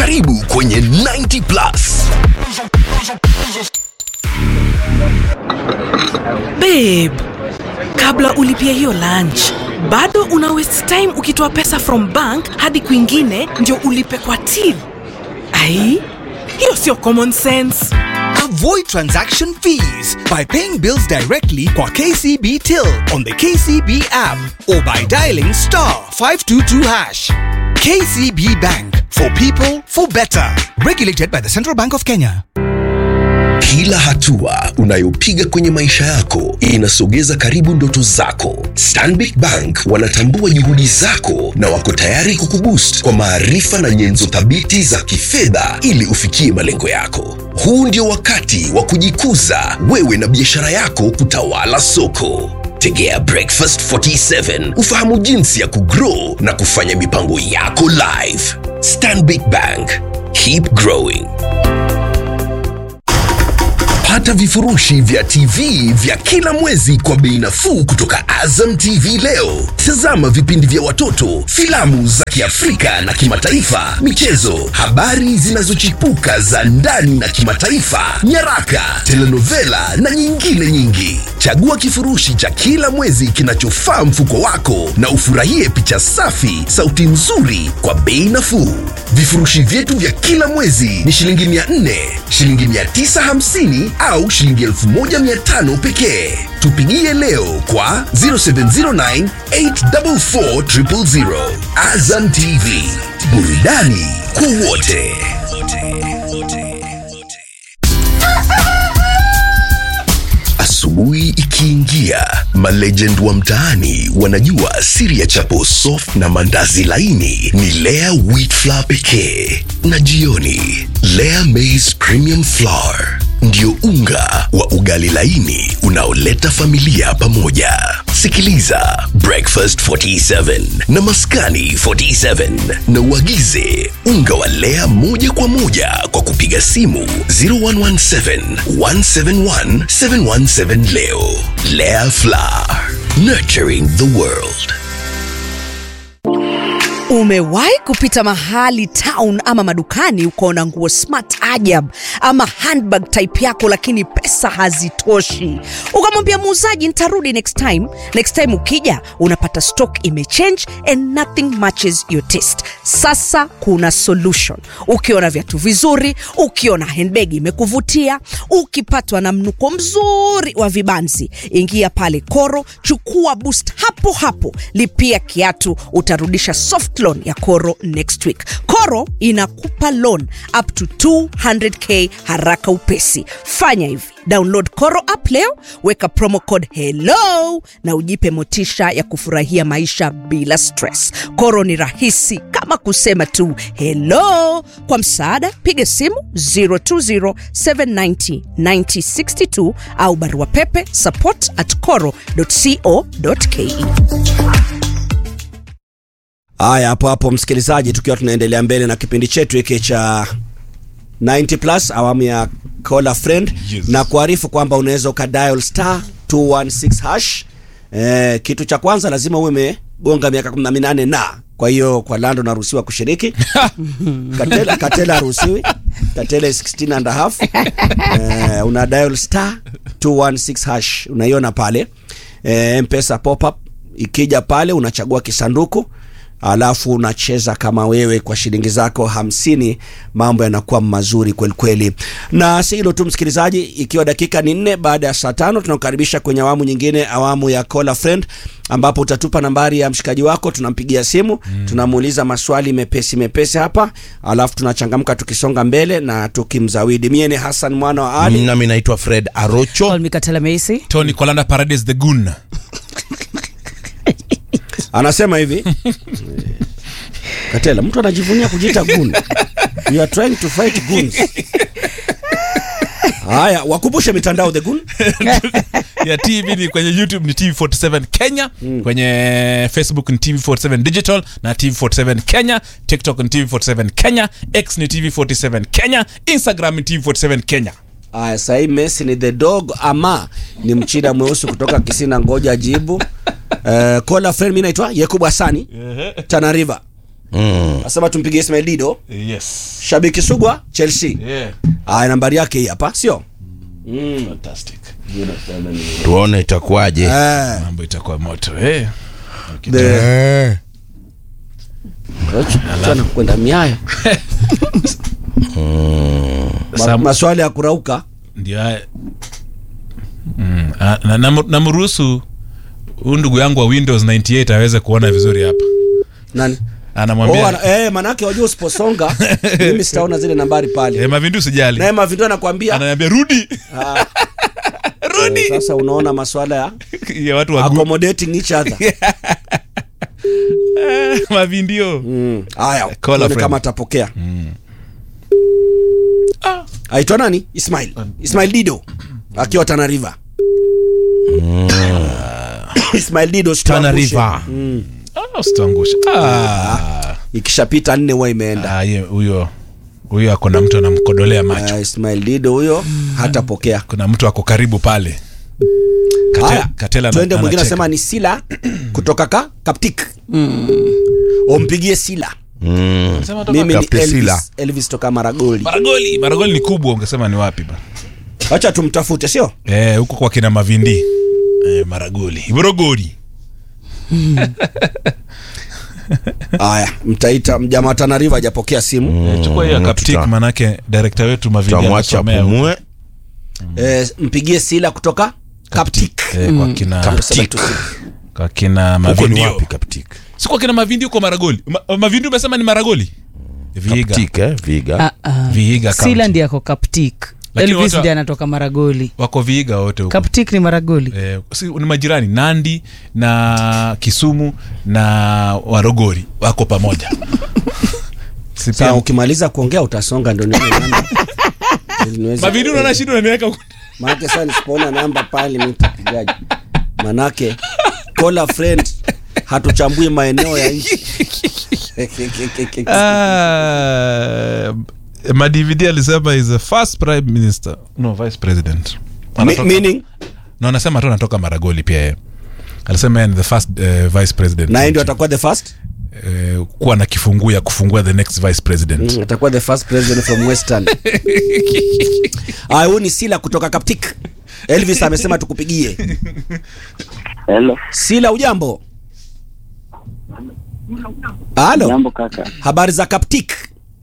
Karibu kwenye 90 Plus. babe kabla ulipia hiyo lunch bado una waste time ukitoa pesa from bank hadi kwingine ndio ulipe kwa till ai hiyo sio common sense Avoid transaction fees by paying bills directly kwa KCB Till on the KCB app or by dialing star 522 hash. KCB Bank for people for better. Regulated by the Central Bank of Kenya. Kila hatua unayopiga kwenye maisha yako inasogeza karibu ndoto zako. Stanbic Bank wanatambua juhudi zako na wako tayari kukuboost kwa maarifa na nyenzo thabiti za kifedha ili ufikie malengo yako. Huu ndio wakati wa kujikuza wewe na biashara yako kutawala soko. Tegea Breakfast 47 ufahamu jinsi ya kugrow na kufanya mipango yako live. Stanbic Bank, keep growing. Pata vifurushi vya TV vya kila mwezi kwa bei nafuu kutoka Azam TV leo. Tazama vipindi vya watoto, filamu za Kiafrika na kimataifa, michezo, habari zinazochipuka za ndani na kimataifa, nyaraka, telenovela na nyingine nyingi. Chagua kifurushi cha kila mwezi kinachofaa mfuko wako na ufurahie picha safi, sauti nzuri kwa bei nafuu. Vifurushi vyetu vya kila mwezi ni shilingi 400, shilingi 950 au shilingi 1500 pekee. Tupigie leo kwa 0709 844 000. Azam TV, burudani kwa wote. Asubuhi ikiingia, malegend wa mtaani wanajua siri ya chapo soft na mandazi laini ni Lea wheat flour pekee, na jioni Lea maize premium flour ndio unga wa ugali laini unaoleta familia pamoja. Sikiliza Breakfast 47 na Maskani 47 na uagize unga wa Lea moja kwa moja kwa kupiga simu 0117 171 717 leo. Lea Flour, nurturing the world. Umewahi kupita mahali town ama madukani ukaona nguo smart ajab ama handbag type yako, lakini pesa hazitoshi, ukamwambia muuzaji nitarudi next time. Next time ukija unapata stock imechange and nothing matches your taste. Sasa kuna solution. Ukiona viatu vizuri, ukiona handbag imekuvutia, ukipatwa na mnuko mzuri wa vibanzi, ingia pale Koro, chukua boost hapo hapo, lipia kiatu, utarudisha soft loan ya Koro next week. Koro inakupa loan up to 200k haraka upesi. Fanya hivi, download Koro app leo, weka promo code hello na ujipe motisha ya kufurahia maisha bila stress. Koro ni rahisi kama kusema tu hello. Kwa msaada, piga simu 020790962 au barua pepe support at coro.co.ke. Haya, hapo hapo msikilizaji, tukiwa tunaendelea mbele na kipindi chetu hiki cha 90 plus awamu ya call a friend Yes. na kuarifu kwamba unaweza ukadial star 216 hash. Eh, kitu cha kwanza lazima uwe umegonga miaka 18 na kwa hiyo kwa Lando naruhusiwa kushiriki. Katela Katela haruhusiwi. Katela is 16 and a half. Eh, una dial star 216 hash unaiona pale. Eh, Mpesa pop up ikija pale unachagua kisanduku alafu unacheza kama wewe kwa shilingi zako hamsini mambo yanakuwa mazuri kweli kweli na si hilo tu msikilizaji ikiwa dakika ni nne baada ya saa tano tunakukaribisha kwenye awamu nyingine awamu ya call a friend ambapo utatupa nambari ya mshikaji wako tunampigia simu mm. tunamuuliza maswali mepesi mepesi hapa alafu tunachangamka tukisonga mbele na tukimzawidi mie ni hasan mwana wa ali nami naitwa fred arocho tony kolanda paradise the gun anasema hivi katela mtu anajivunia kujiita gun you are trying to fight guns haya wakumbushe mitandao the gun ya tv ni kwenye youtube ni tv47 kenya mm. kwenye facebook ni tv47 digital na tv47 kenya tiktok ni tv47 kenya x ni tv47 kenya instagram ni tv47 kenya Aya, sahii Messi ni the dog ama ni mchina mweusi kutoka Kisina, ngoja jibu. Uh, kola friend, mimi naitwa Yakubu Hasani Tana River. Mm. asema tumpigie Ismail Dido yes shabiki sugwa Chelsea yeah aya nambari yake hii hapa sio fantastic tuone itakuwaje eh mambo itakuwa moto eh the Acha kwenda miayo Ma, Sam- maswali ya kurauka ndio haya mm. ah, na- nam- namruhusu huyu ndugu yangu wa windows 98 aweze kuona vizuri hapa nani anamwambia oh, ana, eh, manake wajua usiposonga mimi sitaona zile nambari pale eh, mavindu usijali naye mavindo anakwambia ananiambia rudi eh, sasa unaona maswala ya ya watu wa gu- accommodating each other mavindio Mm. haya Call a tuone friend. kama atapokea aitwa nani ismail ismail dido akiwa tana river ismail dido Tana usituangushe. River. Ah, usituangushe ah. ikishapita nne huwa imeenda Ah, ye- huyo huyo ako na mtu anamkodolea macho uh, ismail dido huyo hatapokea kuna mtu ako karibu pale Kate- haya Katela ana- tuende mwingine anacheka. anasema ni sila kutoka ka kaptik umpigie sila Mm. Sema toka- mimi ni Kapte Sila. elvis, elvis toka maragoli maragoli maragoli ni kubwa ungesema ni wapi ba wacha tumtafute sio eh, huko kwa kina mavindi eh, maragoli morogori haya mtaita mjamaa tana river hajapokea simu Eh, chukua hiyo Mm, kaptik tuta- manake director wetu mavindi tutamwacha anasomea huko. pumue eh, mpigie sila kutoka kaptik eh, kwa kina Kaptik. kwa kina huko ni mavindi wapi kaptik si kwa kina mavindi huko maragoli Ma, mavindi umesema ni maragoli viiga kaptik eh viga Ah, ah. Vihiga County. sila ndi ako kaptik Lakini elvis wote- ndi anatoka maragoli wako viiga wote huko kaptik ni maragoli eh, si, ni majirani nandi na kisumu na warogori wako pamoja Si sawa pia- ukimaliza kuongea utasonga ndo nione namba. Ili niweze- mavindi unaona shida unaniweka huko. manake saa nisipoona namba pale mi nitapigaji manake call a friend hatuchambui maeneo ya nchi Ah, madvd alisema is the first prime minister no vice president Mi- Anatoka- meaning no anasema tu anatoka maragoli pia yeye alisema yeye ni the first uh, vice president naye ndio atakuwa the first uh, kuwa na kifunguu ya kufungua the next vice president Mm, atakuwa the first president from western aya huyu ni sila kutoka kaptik elvis amesema tukupigie Hello. sila ujambo halo Jambo kaka. habari za kaptik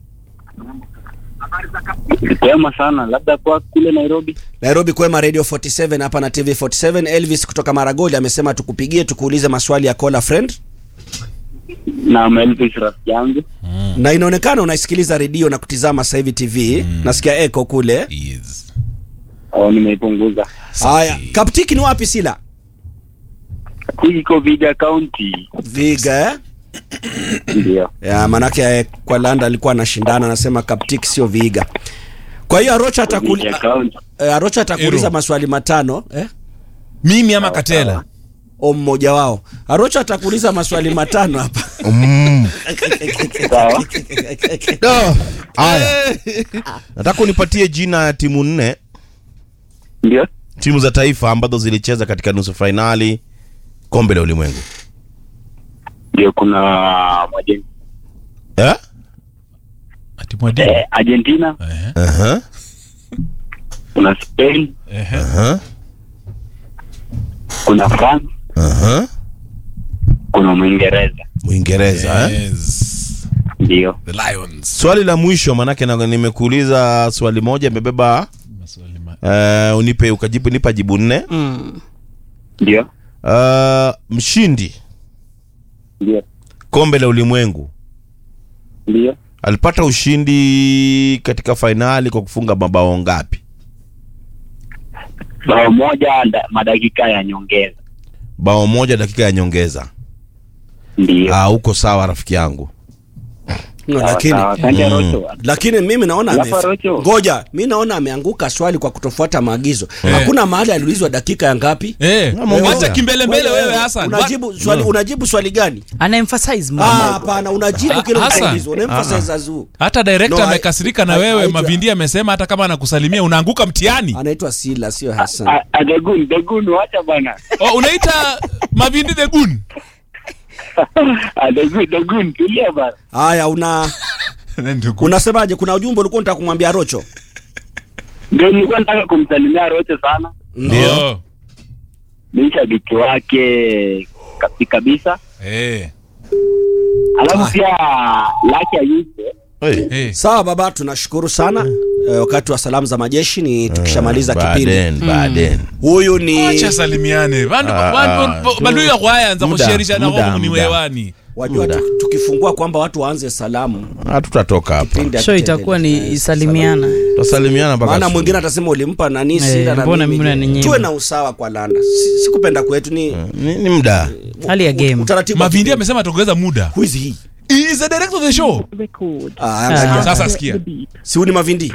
Kwema sana. Labda kwa kule Nairobi. nairobi kwema radio 47 hapa na tv 47 elvis kutoka maragoli amesema tukupigie tukuulize maswali ya cola friend Na Elvis rafiki yangu. na inaonekana unaisikiliza redio na kutizama sasa hivi tv nasikia eko kule Yes. Au nimeipunguza. haya kaptiki ni wapi sila Hii iko Viga County. viga eh? Ndio. ya manake eh, kwa landa alikuwa anashindana anasema kaptik sio viga kwa hiyo arocha atakuli, Viga County. eh, arocha atakuuliza Ero. maswali matano eh? mimi ama katela o mmoja wao arocha atakuuliza maswali matano hapa Sawa. No. haya nataka unipatie jina ya timu nne Ndio. timu za taifa ambazo zilicheza katika nusu fainali kombe la ulimwengu Ndio kuna Argen- eh? ati mwadimu eh, Argentina, Ehe, uh-huh. kuna Spain, ehe. Uh-huh. kuna France, Uh-huh. kuna Mwingereza. mwingereza eh? Yes. Ndio. The Lions. swali la mwisho manake na- nimekuuliza swali moja imebeba Maswali ma- uh, unipe ukajibu nipa jibu nne Ndio. uh, mshindi Ndio. kombe la ulimwengu Ndio. alipata ushindi katika fainali kwa kufunga mabao ngapi Bao moja nda- madakika ya nyongeza. bao moja dakika ya nyongeza Ndio. Ah, uko sawa rafiki yangu no, Sawa, lakini sawa. Asante Mm. Rocho. lakini mimi naona Alafu ame- Arocho. ngoja mi naona ameanguka swali kwa kutofuata maagizo hakuna mahali aliulizwa dakika ya ngapi Eh, Mwongeza. wacha kimbelembele wewe Hassan. unajibu swali, unajibu swali gani ana emphasize Ah, mama hapana unajibu kile Hassan. unaulizwa unaemphasize azu hata director No, I- amekasirika na I- wewe I- mavindi amesema hata kama anakusalimia unaanguka mtihani anaitwa sila sio hasan Ah, ah, Degun, Degun, wacha bana. oh, unaita mavindi the gun Ah, Dogun, Dogun, tulia bana. haya una unasemaje kuna ujumbe ulikuwa unataka kumwambia rocho Ndio nilikuwa nataka kumsalimia Roche sana. ndio Ni shabiki wake kabi- kabisa. Eh, Alafu pia Lucky Ayuso. Hey. eh. sawa baba tunashukuru sana eh, wakati wa salamu za majeshi ni tukishamaliza kipindi Baden, Baden. huyu ni acha salimiane vandu Ah, vandu- ah, vandu ya kwayanza muda, kusherisha na muda, homu ni muda. hewani wajua Muda. tu- tukifungua kwamba watu waanze salamu hatutatoka hapa kipindi Show hakitaendelea. itakuwa Eh, ni salimiana. tutasalimiana mpaka maana asubuhi. mwingine atasema ulimpa nani Eh, sila na mbona mimi. mimi unaninyima? tuwe na usawa kwa landa Si- sikupenda kwetu ni ni, ni mda Hali ya game. utaratibu wa mavindi kipindi. amesema tuongeza muda Who is he? He is the director of the show Ah, angalia. sasa sikia si huyu ni mavindi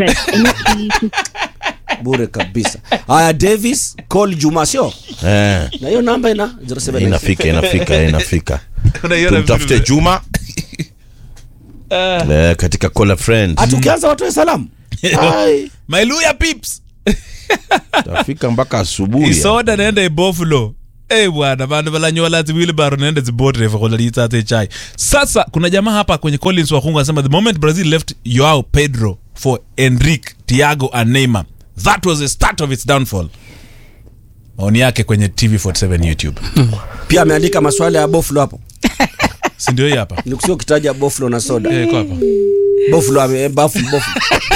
bure kabisa haya davis call juma sio eh, na hiyo namba ina 07 inafika inafika inafika Unaiona tumtafute vizuri. juma eh, katika call a friend hata ukianza watoe salamu Ai. my luya pips tafika mpaka asubuhi isoda nende ibofulo Hey bwana vandu valanyola ziwilbaro nende zibotreve kholalitsa chai sasa kuna jamaa hapa kwenye collins wakungu anasema the moment brazil left yoao pedro for enrique tiago and neymar that was the start of its downfall maoni yake kwenye tv47 youtube pia ameandika maswala ya boflo hapo sindio hii hapa nikusio ukitaja boflo na soda Eh, iko hapa boflo ame baflo boflo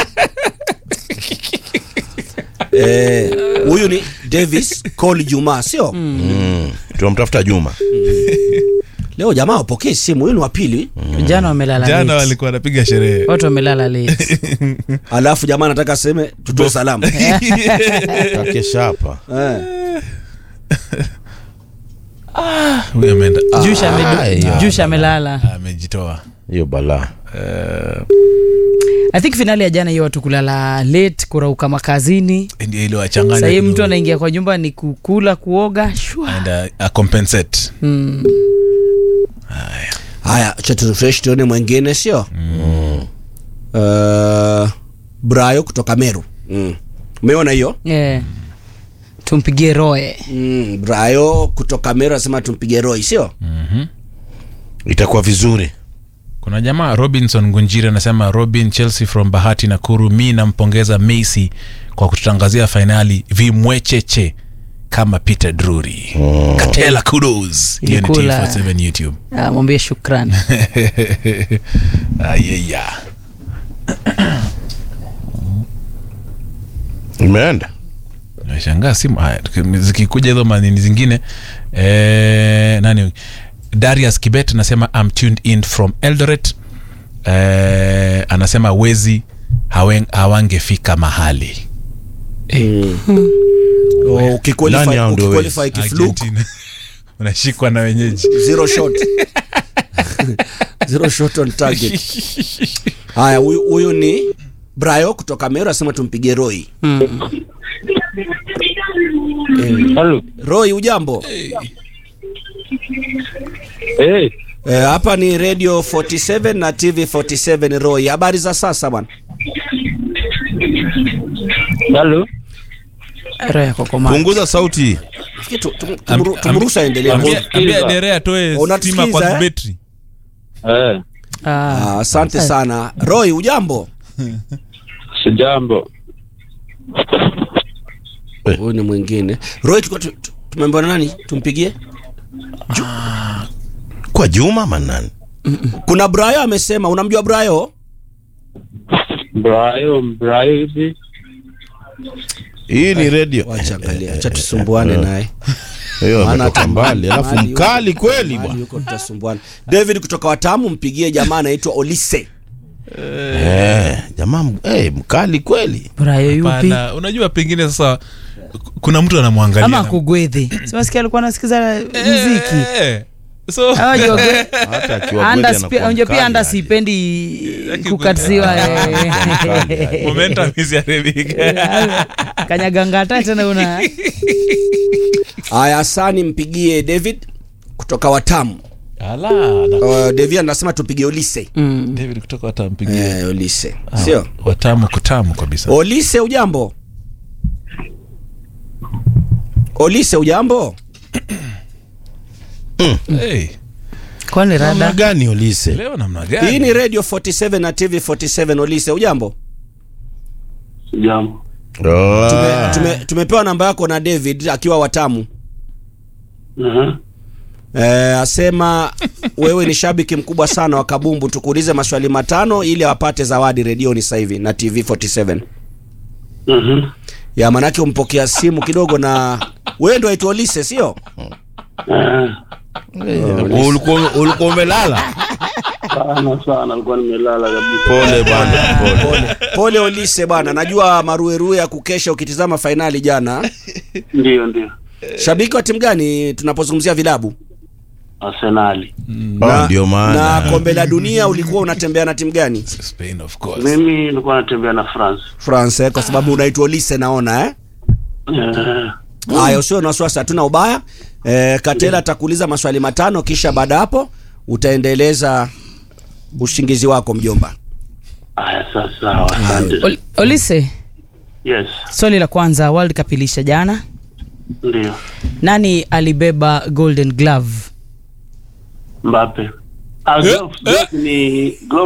Eh, huyu ni davis call juma sio mm. tunamtafuta juma leo jamaa wapokee simu huyu ni wa pili Jana wamelala jana late. walikuwa wanapiga sherehe Watu wamelala late. alafu jamaa anataka aseme tutoe salamu takesha hapa Eh. huyu ameenda Jusha amedu- Aya. Jusha amelala. amejitoa hiyo balaa I think finali ya jana hiyo watu kulala late, kurauka makazini. ndio ile wachanganya Sasa hii kidogo. mtu anaingia kwa nyumba ni kukula, kuoga, shwa. and uh, compensate Mm. haya cha turefresh tuone mwingine sio uh, brayo kutoka meru mm. umeona hiyo Yeah. Tumpigie Roe. mm, brayo kutoka meru anasema tumpige roi sio itakuwa vizuri kuna jamaa robinson gunjiri anasema robin chelsea from bahati nakuru mi nampongeza messi kwa kututangazia fainali vimwecheche kama peter drury mm. katela kudos hiyo ni Ilikula. T47 youtube Ah, mwambie shukrani. ayeya imeenda nashangaa simu haya tuki- zikikuja hizo manini zingine eh, nani darius kibet anasema I'm tuned in from eldoret eh, anasema wezi hawen- hawangefika mahali Oh, Nani ukiqualify hao ndio ukiqualify kifluke Argentina. unashikwa na wenyeji zero shot zero shot on target haya huyu huyu ni brayo kutoka meru anasema tumpige roi Hello. roi ujambo Eh, Eh, hapa ni radio 47 na tv 47 roi habari za sasa bwana hello. Roe yako koma. punguza sauti Fikiri tu- tu- tumru- tumruhusu aendelee Ambia- ambia dere atoe Unatusikiza, stima kwa eh? betri Eh, Ah. Ah, asante sana roi ujambo sijambo. huyu ni mwingine roi tulikuwa tu- tu- tumeambiwa na nani tumpigie kwa juma manani kuna brayo amesema unamjua brayo Brayo, Brayo hivi. hii ni redio wacha angalia acha tusumbuane naye hiyo Maana ametoka hata mbali alafu mahali mkali yuko- kweli mahali bwana yuko tutasumbuana david kutoka watamu mpigie jamaa anaitwa olise eh, jamaa m- eh, mkali kweli Brayo yupi? Hapana, unajua pengine sasa kuna mtu anamwangalia Ama na- kugwedhe. Siwasikia alikuwa anasikiza muziki. Eh, so Hawa jua gwe- hata akiwa Anda kweli sipe- anakuwa unajua pia mkali anda aje. sipendi Yaki kukatisiwa Mkali. momentum isiharibike kanyagangata tena una haya sani mpigie david kutoka watamu Ala, uh, david anasema tupigie olise David kutoka watampigia eh, olise sio watamu kutamu kabisa olise ujambo olise ujambo hey. kwani namna rada gani Olise? leo namna hii gani ni radio 47 na tv 47 olise ujambo Jambo. Oh. tume, tume, tumepewa namba yako na david akiwa watamu Aha. Eh, asema wewe ni shabiki mkubwa sana wa kabumbu tukuulize maswali matano ili awapate zawadi redioni sasa hivi na tv 47 Mhm. ya manake umpokea simu kidogo na wewe ndo aitwa olise sio Eh, Ulikuwa ulikuwa umelala? Sana sana alikuwa nimelala kabisa. Pole bwana, pole. pole olise bwana najua maruerue ya kukesha ukitizama fainali jana Ndio ndio. shabiki wa timu gani tunapozungumzia vilabu Arsenali. Oh, ndio maana. na kombe la dunia ulikuwa unatembea na timu gani Spain of course Mimi nilikuwa natembea na France. france eh, kwa sababu unaitwa olise naona eh? Eh, haya usio na wasiwasi hatuna ubaya eh, katela atakuuliza maswali matano kisha baada ya hapo utaendeleza ushingizi wako mjomba Haya sasa sawa. Asante. Ol- olise Yes. swali la kwanza world cup ilisha jana Ndio. nani alibeba golden glove Mbappe. Ah, gloves, gloves ni gloves